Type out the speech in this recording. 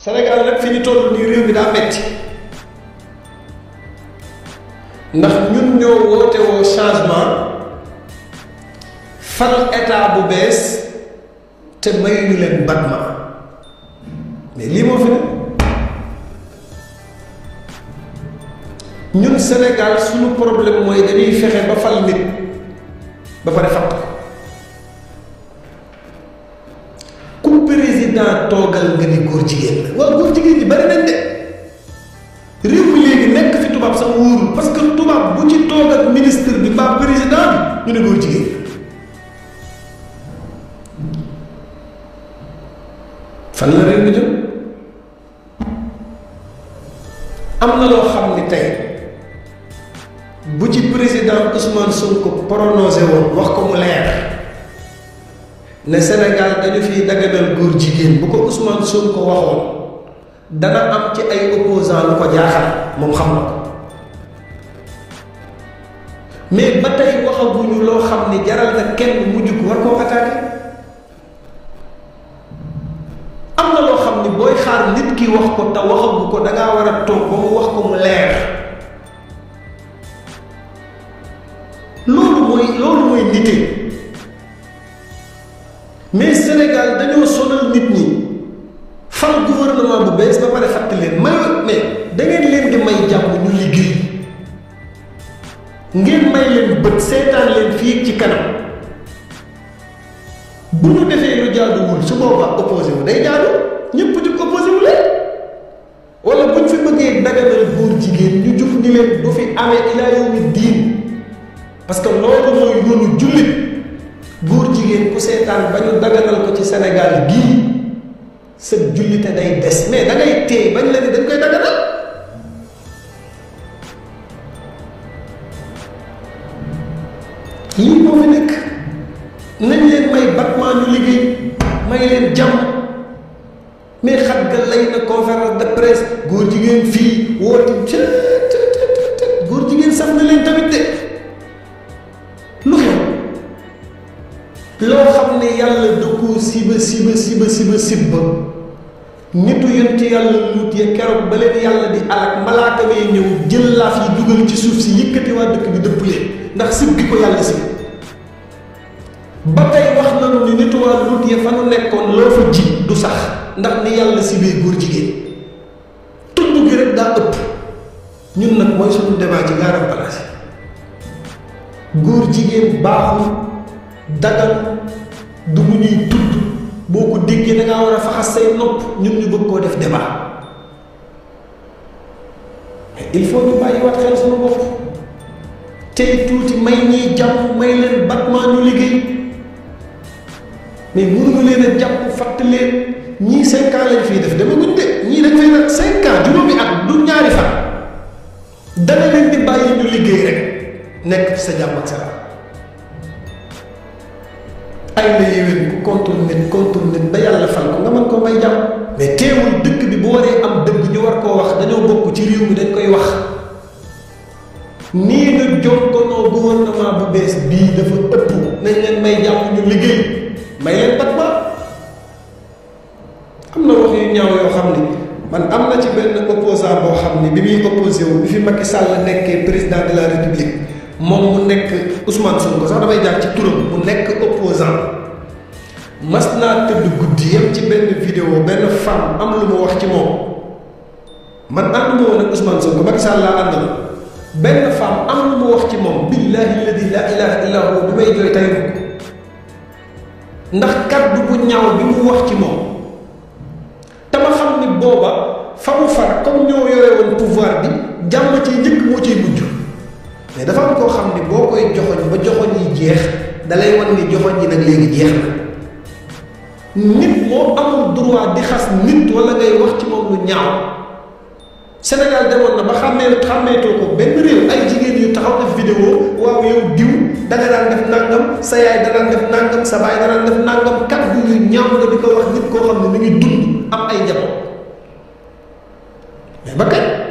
Sénégal nag fi ñu toll nii réew mi daa metti ndax ñun ñoo woote woo changement fal état bu bees te mayuñu leen battement mais lii moo fi ne ñun Sénégal suñu problème mooy dañuy fexe ba fal nit ba pare fatt ko ku président toogal nga ni góor jigéen la waaw góor jigéen ñi bari nañ de réew mi léegi nekk fi tubaab sax wóorul parce que tubaab bu ci toog ak ministre bi mbaa président bi ñu ne góor jigéen fan la réew mi jëm am na loo xam ni tey bu ci président Ousmane Sonko prononcé woon wax ko mu leer ne Sénégal dañu fiy daganal góor jigéen bu ko Ousmane Sonko waxoon dana am ci ay opposants lu ko jaaxal moom xam na ko mais ba tey waxaguñu loo xam ni jaral na kenn mujj ko war koo attaqué am na loo xam ni booy xaar nit ki wax ko te waxagu ko dangaa war a toog ba mu wax ko mu leer loolu mooy loolu mooy nite mais Sénégal dañoo sonal nit ñi fal gouvernement bu bees ba pare fàtte leen may mais da ngeen leen di may jàmm ñu liggéey ngeen may leen bët seetaan leen fii ci kanam bu ñu defee lu jaaduwul su boobaa opposé wu day jaadu ñëpp di opposé wu leen wala buñ fi bëggee daganal góor jigéen ñu jug ni leen du fi amee ilaa yawmi diin parce que loolu mooy yoonu jullit góor jigéen ku seetaan ba ñu daganal ko ci Sénégal gii sa jullite day des mais da ngay téye bañ la ni dañ koy daganal lii moo fi nekk nañ leen may battement ñu liggéey may leen jàmm mais xat ga lay na conférence de presse góor jigéen fii woote góor jigéen saf na leen tamit de lu xew loo xam ne yàlla da koo siba siba siba siba sibba nitu yonent yàlla luut ya keroog ba leen yàlla di alak malaaka mee ñëw jël laaf yi dugal ci suuf si yëkkati waa dëkk bi dëpp leen ndax sib gi ko yàlla sib ba tey wax nañu ni nitu waa luut ya fa nu nekkoon loo fa ji du sax ndax ni yàlla sibee góor jigéen tudd gi rek daa ëpp ñun nag mooy suñu débat ci gaaram place góor jigéen baaxul dagal du lu ñuy tudd boo ko déggee da ngaa war a faxas say nopp ñun ñu bëgg koo def débat mais il faut ñu bàyyiwaat xel suñu bopp tey tuuti may ñiy jàpp may leen battement ñu liggéey mais mënuñu leen a jàpp fatt leen ñii cinq ans lañ fiy def dama guñ de ñii dañ fay nag cinq ans juróomi at du ñaari fan dana leen di bàyyi ñu liggéey rek nekk ci sa jàmm ak salaam ay la yéwén ku contre nit contre nit ba yàlla fal ko nga mën koo may jàmm mais teewul dëkk bi bu waree am dëgg ñu war koo wax dañoo bokk ci réew mi dañ koy wax nii nga jokkonoo gouvernement bu bees bii dafa ëpp nañ leen may jàmm ñu liggéey may leen battement am na wax yu ñaaw yoo xam ni man am na ci benn opposant boo xam ni bi muy opposé wu bi fi Macky Sall nekkee président de la république moom mu nekk Ousmane Sonko sax damay jaar ci turam mu nekk opposant mas naa tëdd guddi yem ci benn vidéo benn femme am lu mu wax ci moom man ànduma woon ak Ousmane Sonko Macky Sall laa àndal benn femme am lu mu wax ci moom billahi alladi la ilaha illa huwa bi may jooy tey ndax kaddu bu ñaaw bi mu wax ci moom te ma xam ni booba fa mu far comme ñoo yore woon pouvoir bi jàmm ci njëkk moo ciy mujj mais dafa am koo xam ni boo koy joxoñ ba joxoñ yi jeex dalay wan ni joxoñ yi nag léegi jeex na nit moo amul droit di xas nit wala ngay wax ci moom lu ñaaw Sénégal demoon na ba xàmmee xàmmeetoo ko benn réew ay jigéen yu taxaw def vidéo waaw yow diw danga daan def nangam sa yaay danaan def nangam sa baay danaan def nangam kàddu yu ñaaw nga di ko wax nit koo xam ne mi ngi dund am ay njaboot mais ba kañ